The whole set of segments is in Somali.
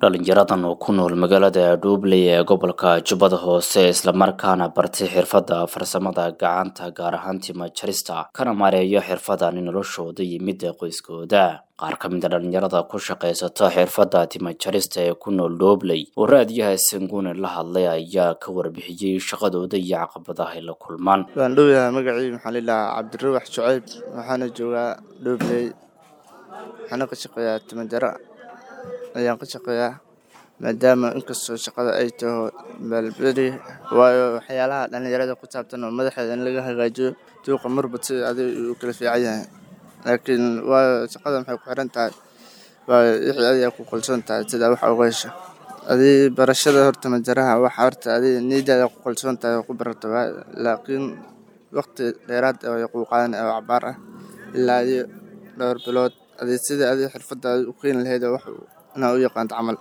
dhalinyaradan oo ku nool magaalada dhuubley ee gobolka jubbada hoose islamarkaana bartay xirfadda farsamada gacanta gaar ahaan tima jarista kana maareeyo xirfadan noloshooda iyo midda qoyskooda qaar ka mida dhalinyarada ku shaqaysata xirfadda tima jarista ee ku nool dhuubley oo raadiyaha sanguune la hadlay ayaa ka warbixiyey shaqadooda iyo caqabadaha ay la kulmaan waan dhowyahay magacii maxaa lilahaa cabdirawax shucayb waxaana joogaa dhuubley waxaana ka shaqeeyaa timajaro ayaan ka shaqeeyaa maadaama inkastoo shaqada ay taho balberi waayo waxyaalaha dhalinyarada ku saabsan oo madaxeeda in laga hagaajiyo duuqa marba si adig uu kala fiican yahay laakiin waayo shaqada maxay ku xiran tahay waayo wixii adiga ku qalsoon tahay sidaa wax uga hesho adii barashada horta majaraha waxa horta adii niidaada ku qalsoon tahay oo ku barato laakiin waqti dheeraad oo kuu qaadan oo cabaar ah ilaa iyo dhowr bilood adii sidai adii xirfadda u keeni lahayd wax inaa u yaqaanto camal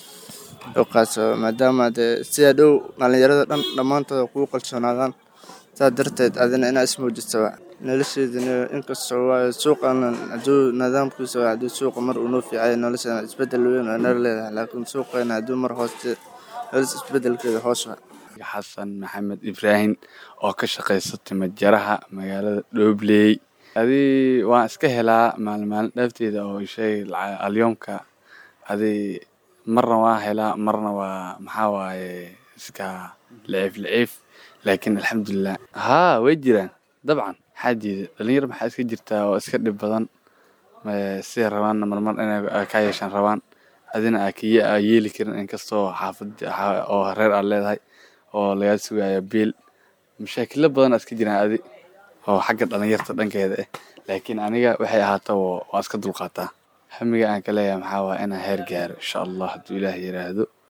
kaaso maadaama dee sidaa dhow dhalinyarada dhan dhammaantooda kuu qalsoonaadaan saas darteed adina inaa ismuujisaba nolosheedana inkastoo waayo suuqan hadduu nidaamkiisa hadduu suuqa mar uu noo fiicay nolosheena isbedel weyn oo nala leedahay laakiin suuqeena hadduu mar hooste nolosha isbedelkeeda hoos waa xasan maxamed ibraahim oo ka shaqaysa timajaraha magaalada dhoobley adii waan iska helaa maalin maalin dhaafteeda oo shay alyoomka adii marna waan helaa marna waa maxaa waaye iska liciif liciif laakiin alxamdulilah haa way jiraan dabcan xaajeeda dhalinyar maxaa iska jirtaa oo iska dhib badan siday rabaanna marmar inay ka yeeshaan rabaan adina aa kiya aa yeeli karin inkastoo xaafad oo reer aad leedahay oo lagaa sugaayo biil mashaakilo badan aa iska jiraan adi oo xagga dhalinyarta dhankeeda ah laakiin aniga waxay ahaata waan iska dulqaataa hamiga aan ka leeyahay maxaa waaya inaan heer gaaro insha allah hadduu ilaah yiraahdo